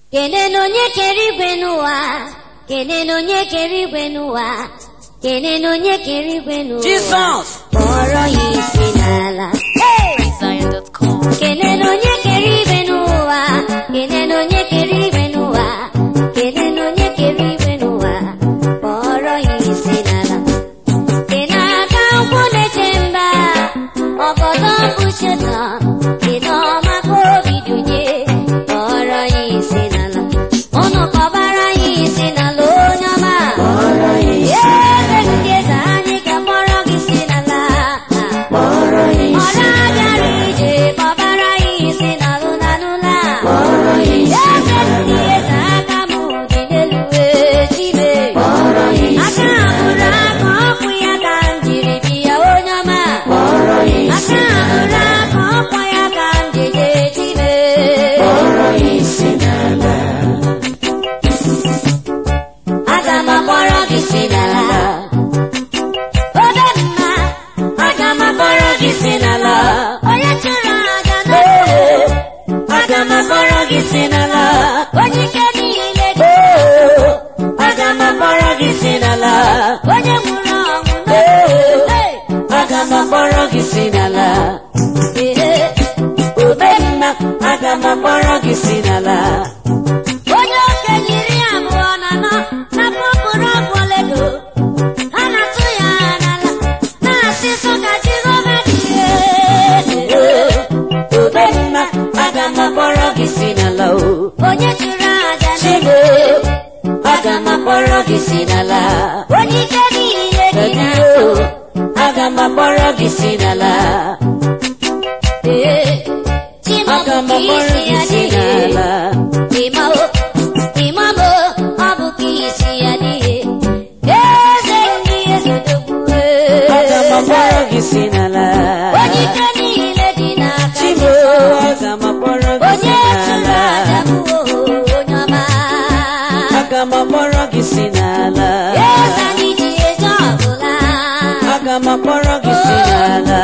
kenene onye kere igwe n'ụwa kenene onye kere igwe n'ụwa kenene onye kere igwe n'ụwa Jizọs. kpọrọ ya isi n'ala PraiseZion.com. kenene onye kere igwe n'ụwa kenene onye kere igwe n'ụwa kenene onye kere igwe n'ụwa kpọrọ ya isi n'ala kene aka nkwụ na-eche mba ọgọdọ bụ shetan kene ọma ka obi dunye kpọrọ ya isi n'ala ụnụ kpọbara ya isi n'ala onye ọma eze ndị eze anyị ga-akpọrọ gị isi n'ala ọ na-abịara ije kpọbara ya isi n'alụ n'alụla eze ndị eze aka m dị n'elu wee chibe aka abụrụ aka ọkwụ ya ka m jiri bịa onye ọma aka abụrụ aka ọkwụ ya ka m jeje chibe aga m akpọrọ gị si n'ala obe mma aga m akpọrọ gị si n'ala onye chụrụ aja n'obe aga m akpọrọ gị si n'ala onye ike niile dị aga m akpọrọ gị si n'ala onye nwụrụ ọnwụ n'obe aga m akpọrọ gị si n'ala obe mma aga m akpọrọ gị si n'ala onye okenye iri abụọ na anọ na pọpụrụ ọgwụ oledo ha na-atụ ya n'ala na-asị sọ ka jehova dị obe mma aga m akpọrọ gị si n'ala o onye chụrụ aja n'ego aga m akpọrọ gị si n'ala onye ike niile dị n'ahụ aga m akpọrọ gị si n'ala ee Aga m akpọrọ gị si n'ala. Ịmao, ịmamo, ọ bụ ka isi ya dịghị. Eze ndị eze dogbuwe. Aga m akpọrọ gị si n'ala. Onye ike niile dị n'aka Chibo, Jizọs. aga m akpọrọ gị si Onye chụrụ n'ala. aja bụ onye ọma. Aga m akpọrọ gị si n'ala. Eze anyị ji eje ọbụla. Aga m akpọrọ gị si n'ala.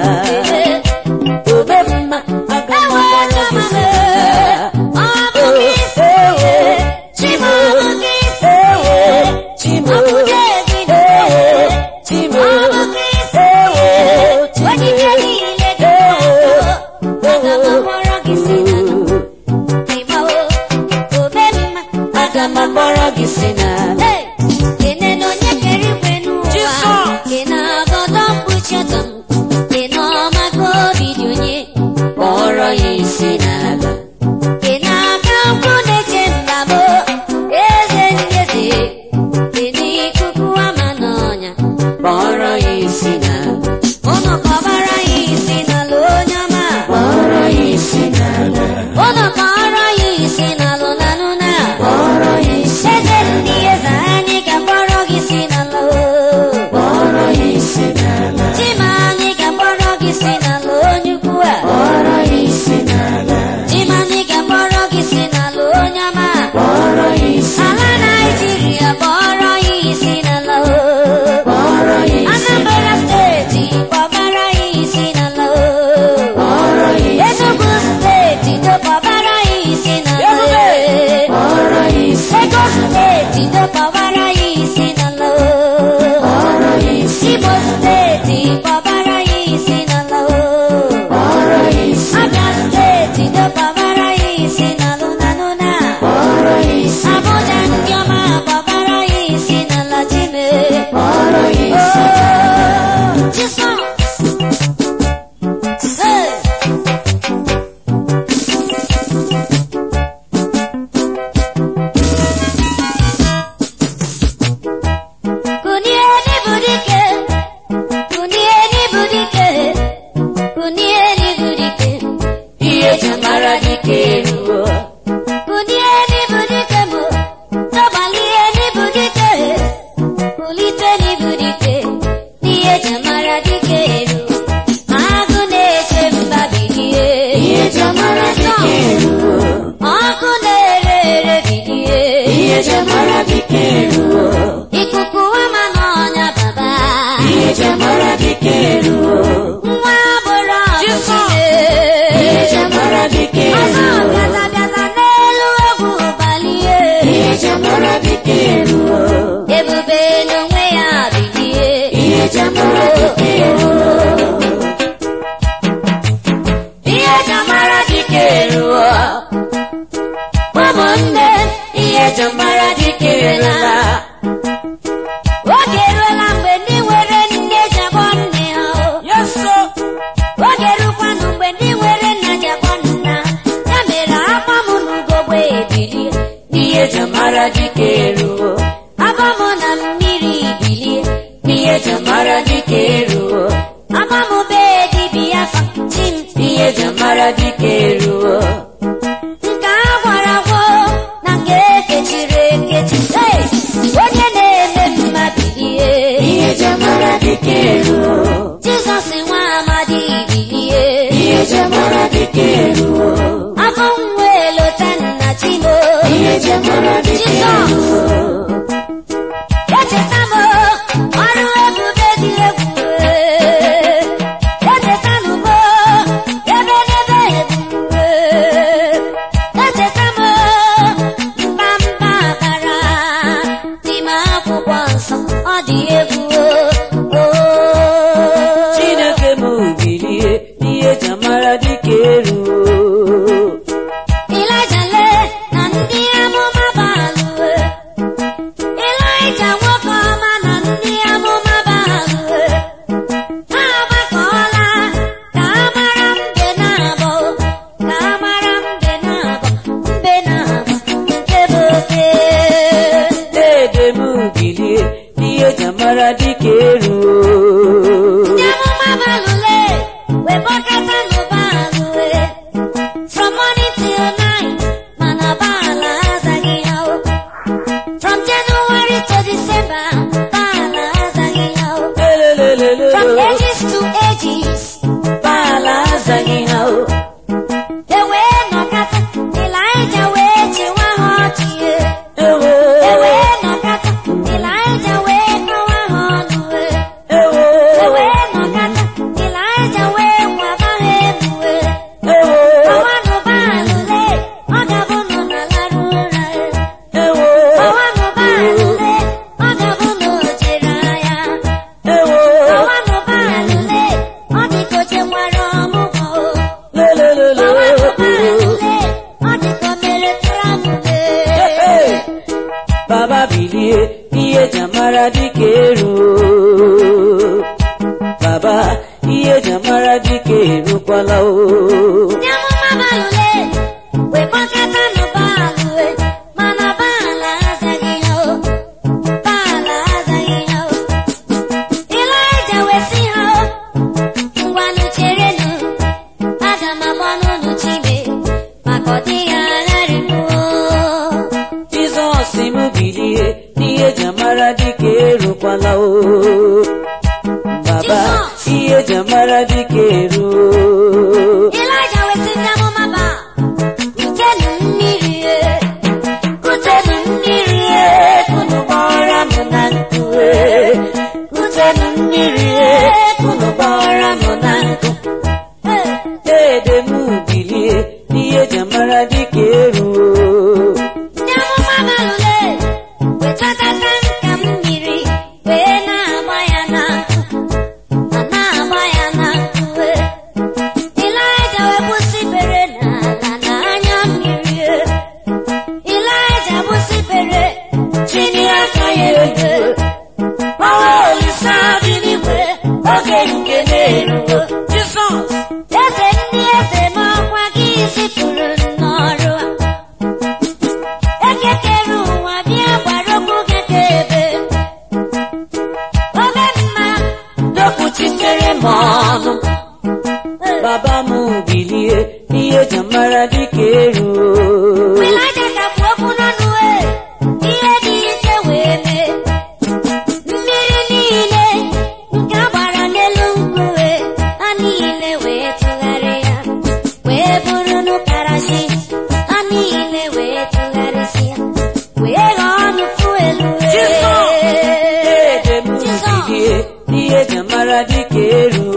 Obe mma, aga m Ewe akpọrọ gị si chọmame, n'ala. ọ bụ ka isi ihe. Chimo ọ bụ ka isi ihe. Chibo, Ọ bụ ka ezi ihe. Chibo, Ọ bụ ka isi ihe. Onye ike niile dị n'ahụ. Aga m akpọrọ gị si n'ala. Ịmawo, obe mma. aga m akpọrọ gị si n'ala. Hey! Kene na onye kere igwe n'ụwa. Jisọs! Kene agọdọ mkpuchi ọtọ m. Kene ọma ka obi dị onye. Kpọrọ ya isi n'ala. Kene aka nkwụ na-eche mba m. Eze ndị eze. Kene ikuku ama n'ọnya. Kpọrọ ya isi n'ala. Ụnụ kọbara ya isi n'ala onye ọma. Kpọrọ ya isi n'ala. Ụnụ kọrọ ya isi n'alụ n'alụ na. Kpọrọ ya isi Eze ndị eze anyị ga-akpọrọ gị si n'ala o. Kpọrọ ya isi n'ala. Chima anyị ga-akpọrọ gị si n'ala onye ukwu a. Kpọrọ ya isi n'ala. Chima anyị ga-akpọrọ gị si n'ala onye ọma. Kpọrọ ya isi Ala Naịjirịa kpọrọ ya isi n'ala o. Kpọrọ ya isi Anambra steeti kpọbara ya isi n'ala o. Kpọrọ ya isi Enugu steeti kpọbara ya isi n'ala o. Kpọrọ ya isi Lagos steeti kpọbara ya isi n'ala o. Kpọrọ ya isi Imo steeti kpọbara ya isi n'ala o. Kpọrọ ya isi Abia steeti kpọbara ya isi n'alụ n'alụ na. Kpọrọ ya isi Abuja ndị ọma kpọbara ya isi n'ala Chime. Kpọrọ ya isi Oh, Jesus. Hey. Kunieni budike, kunieni budike, kunieni budike, Ihe ji mara dike eruo. kunieni budike mo, tọbalieni budike, kuliteni budike, n'ihe jamara dike eru, agụ na-eche mba bilie. Ihe ji mara dike eruo. Ọkụ na-ere ere bilie. Ihe ji mara dike eruo. Ikuku ama n'ọnya baba. Ihe ji mara dike eruo. Nwa agboro ọgụ Ihe ji mara dike Ọzọ eruo. bịala bịala n'elu egwu eji amara dịka eru Echeta m ọrụ ebube dị egwu Echeta m ebe n'ebe ebube Echeta m mba mba bara n'ime akwụkwọ nsọ ọ dị egwu Chineke m bilie n'ihe eji amara dịka eru Ịlaịja le na ndị amụma balụ Ịlaịja nwoke ọma na ndị amụma balụ ha agbakọọla ka a mara mbe na-abọ ka a mara mbe na-abọ mbe na-abọ nke bụ oke Dede m bilie n'ihe eji amara dịka eru ndị amụma balụle wee gbakọta n'ụba alụwe from morning till night mana baala azaghị ya o from January to December baala azaghị ya o Elelelele from ages to ages Baala azaghị ha o e wee nọkata Ịlaịja wee chịwa ha ọchị e Ewo e wee nọkata Ịlaịja wee kọwa ha ọnụ e Ewo e wee nọkata Ịlaịja wee kwaba ha elu e Ewo ọwanụ baalụle ọ ga-abụ nọ na larụ ụra e Ewo ọwanụ baalụle ọ ga-abụ na o jere agha Ewo ọwanụ baalụle ọ dị ka o chekwara ọmụgwọ o Lelelele ọwanụ baalụle ọ dị ka o mere tramule Baba bilie n'ihe eji amara dịka eru Baba ihe eji amara dịka erukwala o ndị amụma baalụle wee gbakọta nụ baalụwe mana baala azaghị ha o baala azaghị ha o Ịlaịja wee sị ha o ngwanụ cherenụ aga m agba n'ụlọ chime maka ọ dịghị agharịpụ Jizọs m bilie n'ihe eji amara dịka erukwala o Baba Jizọs. ihe eji amara dịka eru Ịlaịja wee sị ndị amụma ba kutenụ mmiri e kutenụ mmiri e Unu gbara m na nkụ e Kutenụ mmiri e Unu gbara m na nkụ Dede m bilie n'ihe eji amara dịka eru ndị amụma balụle wetadata nka mmiri wee na-agba ya na nkụ ma na-agba ya na nkụ e. Ịlaịja wee gbusibere n'ala na anya mmiri e. Ịlaịja gbusibere chini aka ya elu e. Ọnwa olise dị n'igwe oge nke na-erugo Jizọs eze ndị eze n'ọkwa gị zipụrụ n'ọrụ a ekekere ụwa bịa gbara okwu gị ka ebe obe mma Dokwuchitere m ọnụ Baba m bilie n'ihe eji amara dịka eru Ịlaịja ka bụ okwu n'ọnụ e ihe dị ike wee mee mmiri niile nke a gbara n'elu nkuwe ha niile wee tụgharịa wee bụrụ n'ụkarachi ha niile wee tụgharịsịa wee ghọọ nnukwu elu Dede m Jizọs. bilie n'ihe eji amara dịka eru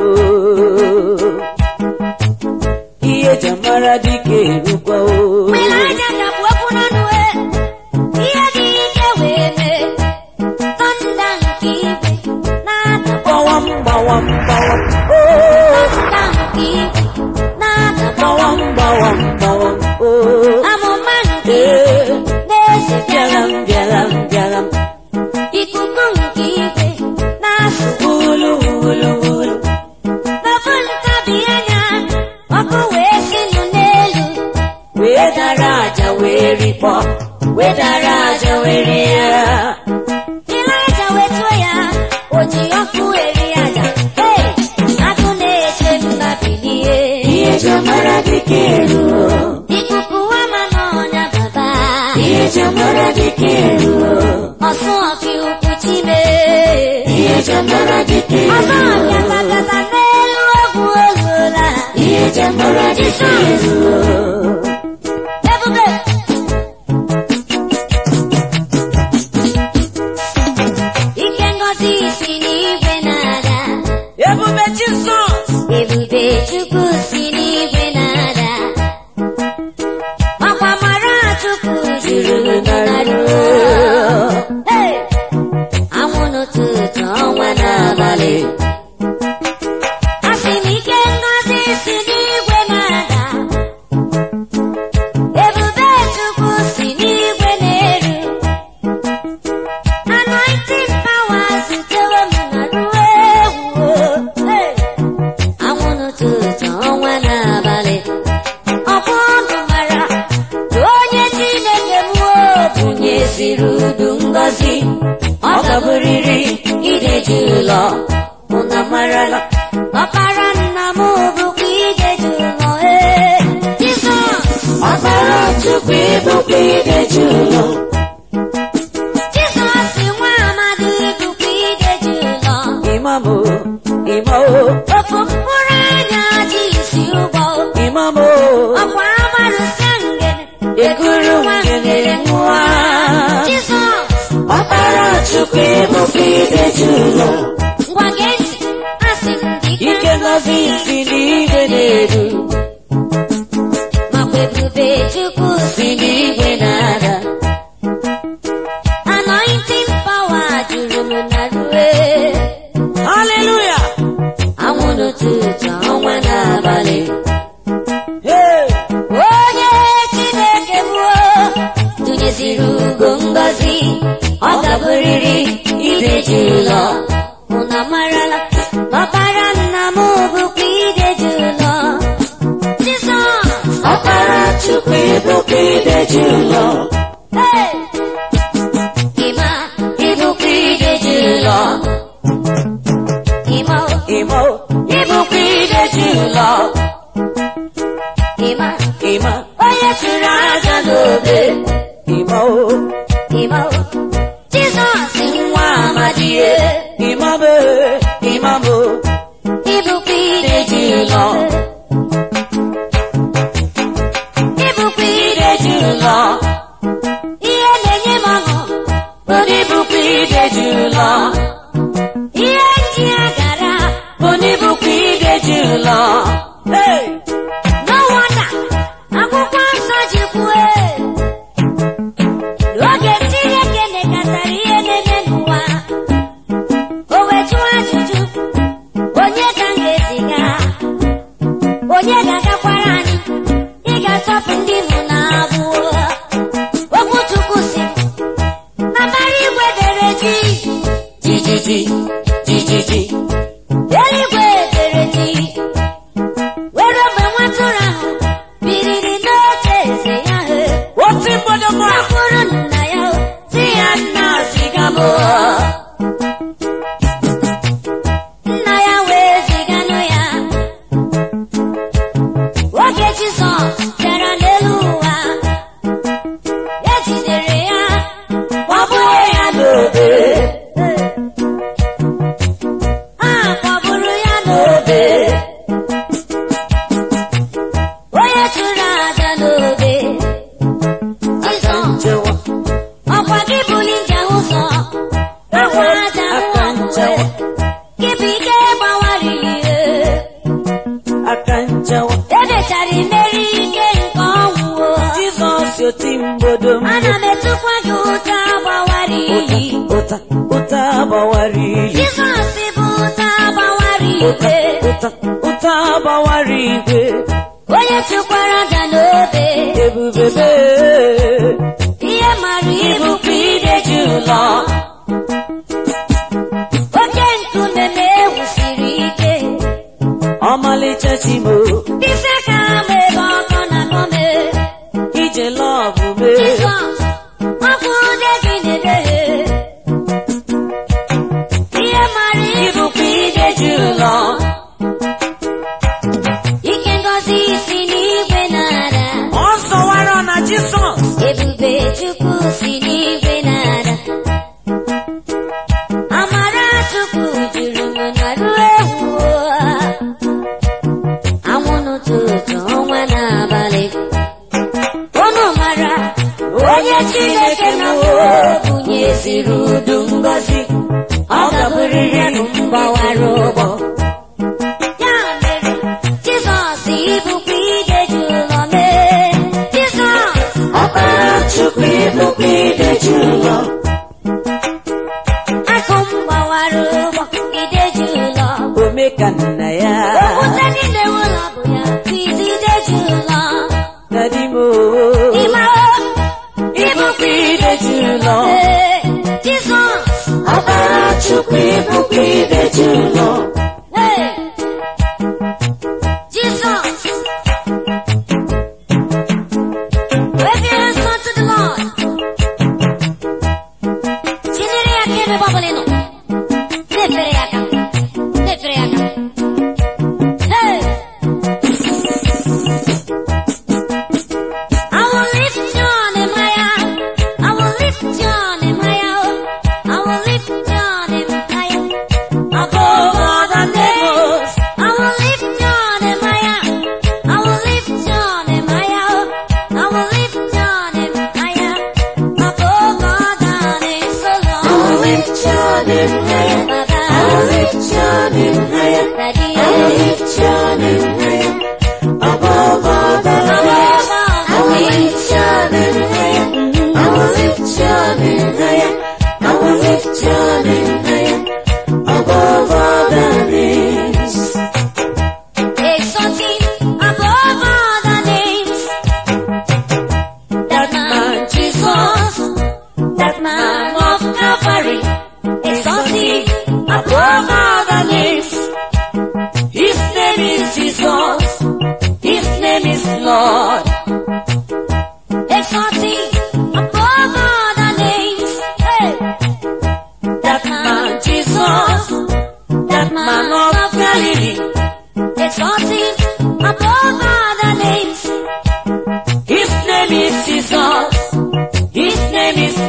Ihe eji amara dịka erukwa o Ịlaịja ka bụ okwu n'ọnụ e ihe dị ike wee mee tọnda nke igwe na-ada Gbawam gbawam gbawam o tọnda nke igwe na-ada Gbawam gbawam gbawam o amụma nke Ee na-eze bịara m bịara m bịara m ikuku nke igwe na-asụ wulu wulu wulu n'ofu ntabi anya ọkụ wee sinụ n'elu wee dara aja wee rikpọ wee dara aja wee rie ya Ịlaịja wee tụọ ya o ji ọkụ eri aja Hey! agụ na-eche mba bilie ihe eji amara dịka eru ikuku ama n'ọnya baba ihe eji amara dịka eru ọsụ ọfị ukwu chime ihe eji amara dịka ọsọ eru ọbịa kpakata n'elu ogwu oluola ihe eji amara dịka eru ebube siri udu ngọzi ọ gaburiri ideji ụlọ ụna marala ọkpara nna m bụkwa ideji ụlọ ee Jizọs ọkpara chukwu ịbụkwa ideji ụlọ Jizọs nwa amadi bụkwa ideji ụlọ imamo imamo ofu mkpụrụ anya ji isi ụgbọ imamo ọkwa agbarụsịa ngene ekuru ngene nwa Jizọs ọkpara chukwu ịbụkwa ideji ụlọ ngwa gee ntị asị m gị ike ngọzi si n'igwe na-eru makwa ebube Chukwu si n'igwe na-ada anointing power juru m na rue haleluya anwụ n'ụtụtụ ọnwa n'abalị Hey! onye Chineke mụọ tụnyeziri ugo ngọzi ọ gaburiri ideji ụlọ ụna marala ọkpara nna m bụkwa ideji ụlọ Jizọs ọkpara chukwu ịbụkwa ideji ụlọ Hey! ịma ịbụkwa ideji ụlọ ịma imo ịbụkwa ideji ụlọ ịma ịma onye chụrụ aja n'obe imo ịma Jizọs nwa amadie imamo imamo ịbụkwa ideji ụlọ ịbụkwa ideji ụlọ ihe na-enye m ọṅụ bụ na ịbụkwa ideji ụlọ ihe ndị a gara bụ na ịbụkwa ideji ụlọ Hey! no wonder akwụkwọ nsọ ji kwue n'oge Chineke nekọtara ihe na-eme n'ụwa o wee jụọ ajụjụ onye ka m ga-eziga onye ga-agakwara anyị ị ga-atọpụ ndị mụ na abụọ okwu Chukwu si na mbara igwe dere ji jijiji jijiji eluigwe dere ji were mgbe nwatụrụ ahụ biriri n'oche eze ya he oti mgbọdọgbọ Gakwuru nna ya si ya nna ziga m nna ya wee ziganụ ya oge Jizọs bịara n'elu ụwa e jidere ya gbagbuo ya n'obe a kpọgburu ya n'obe onye chụrụ aja n'obe Jizọs nchewa ọkwa gị buli nje ụzọ akwa aja aka nchewa gị bụ ike gbawariri ihe aka nchewa emechara imeri ike nke ọnwụ jizọs oti mgbodo m ana m etukwa gị ụta gbawara iyi ụta ụta gbawara iyi Jizọs bụ ụta gbawara ụta igwe ụta ụta gbawara igwe onye chụkwara aja n'obe ebubebe ihe mara ibu ịbụkwa ideji ụlọ oke nkume ma ewusiri ike ọmalịcha chimo dịsị ka ama ebe ọkọ na gọme ije lọbụ mee Jizọs ọkụ ude gị na-emeghe ihe mara ibu ịbụkwa ideji ụlọ ike ngọzi si n'igwe na-ada ọ sọwara na jizọs ebube Chukwu si n'igwe na-ada amara Chukwu juru m na ruo ewu anwụ n'ụtụtụ ọnwa n'abalị unu mara onye Chineke na bunyeziri udu ngọzi ọ gaburiri mgbawara ụgbọ ya mere Jizọs ịbụkwa ideji ụlọ mee Jizọs ọkpara chukwu ịbụkwa ideji ụlọ akụ m gbawara ụgbọ ideji ụlọ ome ka nna ya okwute niile ụlọ bụ ya bụ ideji ụlọ nadimo ịma ịbụkwa ideji ụlọ ee Jizọs ọkpara chukwu ịbụkwa ideji ụlọ ee Jizọs wave your hands unto the Lord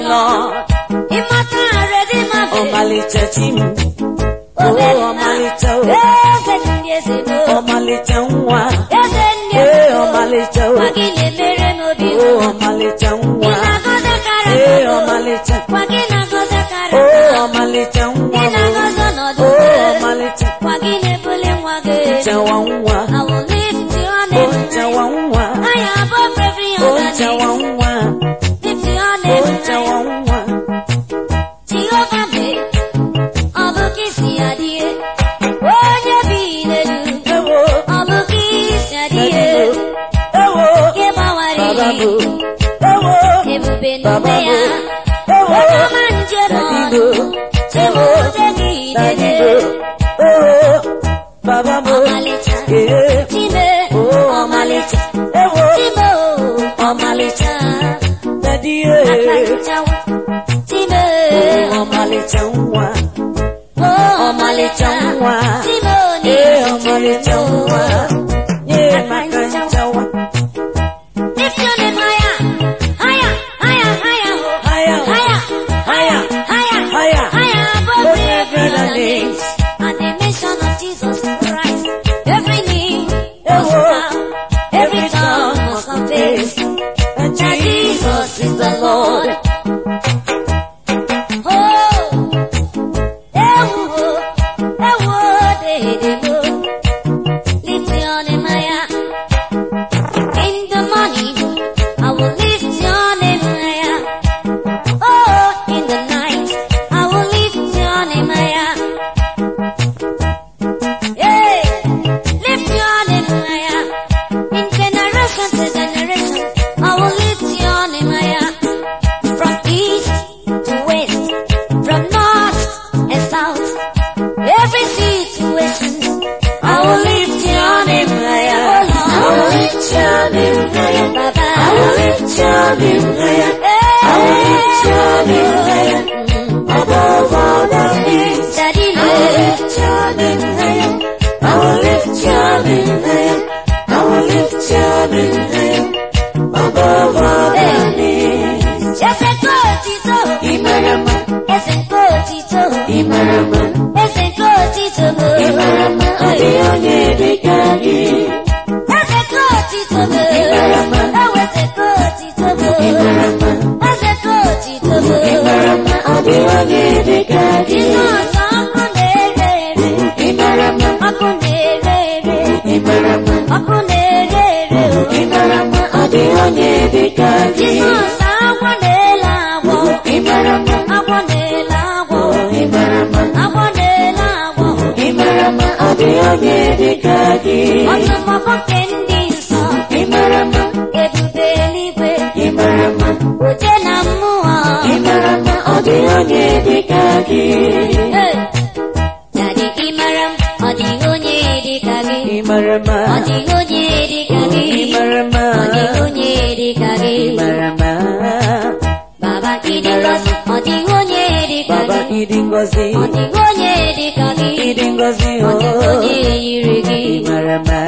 Lord. Immortal Redeemer. Ọmalịcha chi m. Obe Oh, nna. ọmalịcha o. Eze ndị eze mo. Ọmalịcha nwa. Eze ndị Ee, eze mo. ọmalịcha o. Gwa gị na-emere m obi Oh, ụtọ. ọmalịcha Ị nwa. na-agọzi akara Ee, mmadụ. ọmalịcha. Gwa gị na-agọzi akara Oh, mmadụ. ọmalịcha nwa Ị m. na-agọzi ọnọdụ Oh, gị. ọmalịcha. Gwa gị na-ebuli nwa gị. Nchawa nwa. I will lift your Oh, name. nchawa nwa. I am above every Oh, other nchawa name. nwa. Lift your Oh, name. nchawa nwa. Jehova mee, ọ bụ ka isi adị ihe. Onye bi n'elu, Ewo, ọ bụ ka isi adị ihe. ewo, Nke gbawara baba iyi, bo. Ewo, ebube baba n'ume bo. ya. Ewo, Onye ọma njem daddy ọnụ, bo. Chimute gị Daddy idede. bo. Ewo, baba bo. Ọmalịcha, Eh, Chime, oh, ọmalịcha, Ewo, Chime o, ọmalịcha, daddy eh. akachawa, Chime, Oh, ọmalịcha nwa. o, ọmalịcha nwa. Chime o, Eh, ọmalịcha nwa. Nye maka nchawa. Lift your name higher, higher, higher, higher, oh. Higher, higher, higher, higher, higher. higher above Above every every other name. name. At the mention of Jesus Christ, every knee Oh, must bow, every tongue must confess And that Jesus is the Lord. Oh, eh, oh, eh, oh, eh, eh, oh. Lift your name higher. In the morning, I will lift your name higher. Oh, in the night, I will lift your name higher. Hey, lift your name higher. In generation to generation, I will lift your name higher. From east to west, from north and south, every situation, I will lift your name higher. I will lift your name higher, Baba. I will lift your name higher. I will lift your name higher. Above all the names, Daddy, I will lift your name higher. I will lift your name higher. I will lift your name higher. Above all the names. Yes, I go, Tito. Imarama, Yes, I go, Tito. Imarama, Yes, I go, Tito. Imarama, adị onye dịka gị. Yes, I go, Tito. Imarama. Oh, yes, I go, Tito. Imarama, Yes, I go, Tito. Imarama, adị onye dịka gị. Jesus, ọkụ na-ere ere. Imarama, Ọkụ na-ere ere. Imarama, Ọkụ na-ere ere. Imarama, adị onye dịka gị. Jesus, agwọ na-ele agwọ. Imarama, Agwọ na-ele agwọ. Imarama, Agwọ na-ele agwọ. Imarama, adị onye dịka gị. Ọtụmọkọ nke ndị nsọ. Imarama, Ebube eluigwe. Imarama, Oje na mmụọ. Imarama, adị onye dịka gị. Hey! Daddy, ị mara m, ọ dịghị onye dị ka gị. Imarama, Ọ dịghị onye dị ka gị. Imarama, Ọ dịghị onye dị ka gị. Imarama, Baba ịdị ngọzi, ọ dịghị onye dị ka Baba gị. ịdị ngọzi, Ọ dịghị onye dị ka gị. ịdị ngọzi Ọ dịghị o. onye yiri gị. Imarama,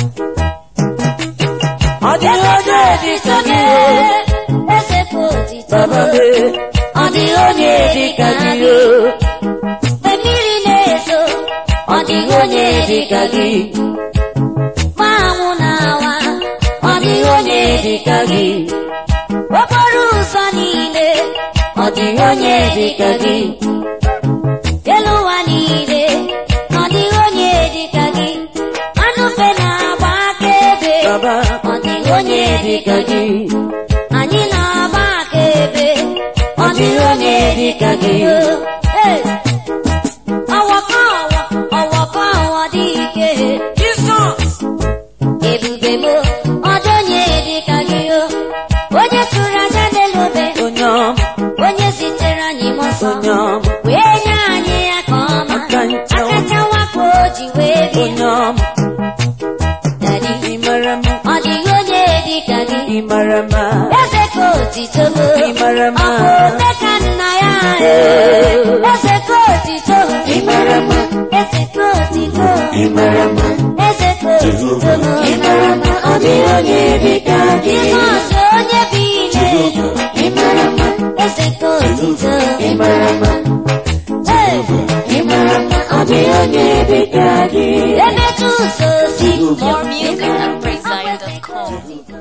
ọ dịghị onye dị ka gị o. Eze bụ otito. Baba me, ọ dịghị onye dị ka gị o. Mgbe mmiri na-ezo, ọ dịghị onye dị ka gị. Mgbe anwụ na-awa, ọ dịghị onye dị ka gị. Okporo ụzọ niile, ọ dịghị onye dị ka gị. Elu ụwa niile, ọ dịghị onye dị ka gị. Anụ mfe na-agba akaebe, Baba, ọ dịghị onye dị ka gị. Anyị na-agba akaebe, ọ dịghị onye dị ka gị. Hey! Ọwọkọ ọwọ, ọwọkọ ọwọ dị ike. Jizọs, Ebube m, ọ dị onye dị ka gị o. Onye tụrụ aja n'elu obe, onye ọma, onye zitere anyị mmụọ nsọ. onye ọma, Wee nye anyị ya ka ọma. Aka nchawa. Akacha wakpo o ji wee bie. onye ọma, Daddy, Imarama, ọ dịghị onye dị ka gị. Imarama, Eze ka otito m. Imarama. Ọ bụ ome ka nna ya. Eze ka otito. Imarama, Eze ka otito. Imarama, Eze ka otito m. Imarama, ọ dịghị onye dị ka gị. Jizọs onye bi n'elu. Imarama, Eze ka otuto ị mara mma ị mara mma ọ dịghị onye dị ka gị emetụ ụzọ osi More music at PraiseZion.com.